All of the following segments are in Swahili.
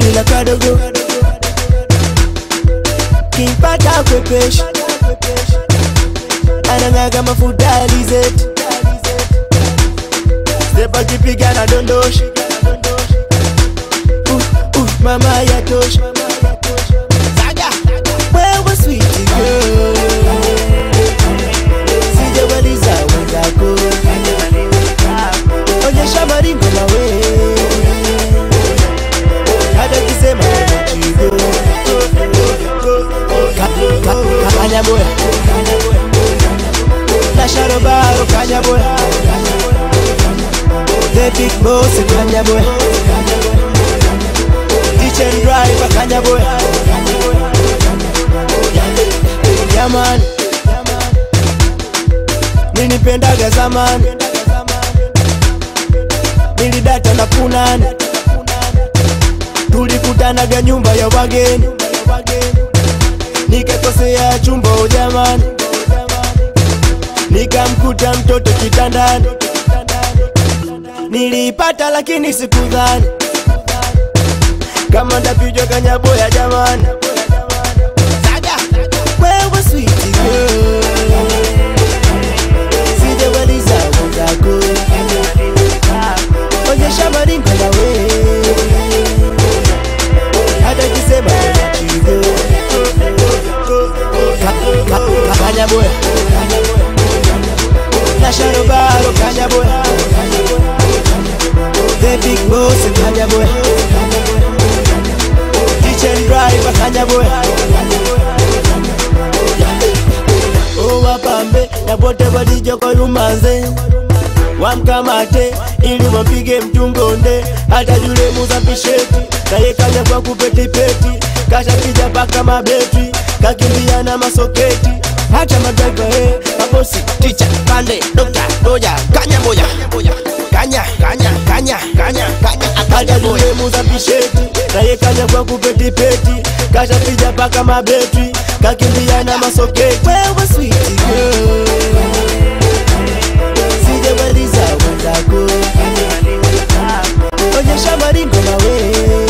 kamila kadogo kimpata kwepeshi anang'aga mafuta alizeti stepa kipiga na dondoshi uh, uh, mama yatosha wewe sweet girl sijamaliza wenzako onyesha maringo mawe hata kisema chigo kanyaboya nasharobaro kanyaboya the big boss kanyaboya kitchen driver kanyaboya jamani nilipendaga zamani nilidata na punani tulikutanaga nyumba ya wageni nikakosea chumba jamani nikamkuta mtoto kitandani niliipata lakini sikudhani kama ndapijwa kanyaboya jamani wewe sweet girl sijamaliza wenzako onyesha maringo nawe hata kisema chigo kanyaboya nasharobaro kanyaboya the big boss kanyaboya kitchen driver kanyaboya owapambe na pote walijokoyumanze wamkamate ili wapige mtungonde hata yule muzapisheti naye kaja kwa kupetipeti kashapija paka mabeti kakimbia na masoketi hata madriva he mabosi ticha pande dokta doja kanya moja kanya kanya kanya kanya kanya hata yule muzapisheti naye kaja kwa kupetipeti kashapija paka mabeti kakimbia na masoketi wewe sweet girl sijamaliza wenzako onyesha maringo nawe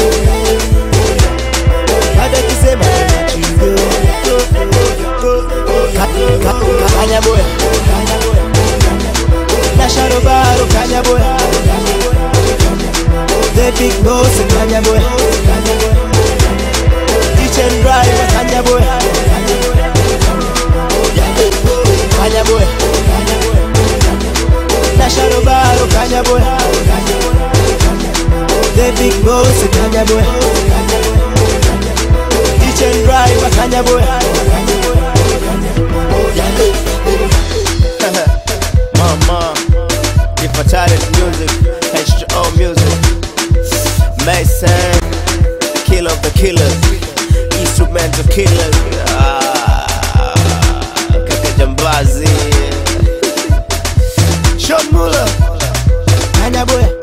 hata kisema chigo kanyaboya nasharobaro kanyaboya the big boss kanyaboya kitchen driver kanyaboya kanyaboya nasharobaro kanyaboya the big boss kanyaboya kitchen driver kanyaboya Mama, if I talent music, H2O music, Mason, killer of the killers, instrumental killers, ah, Kaka Jambazi, Sean Muller, kanyaboya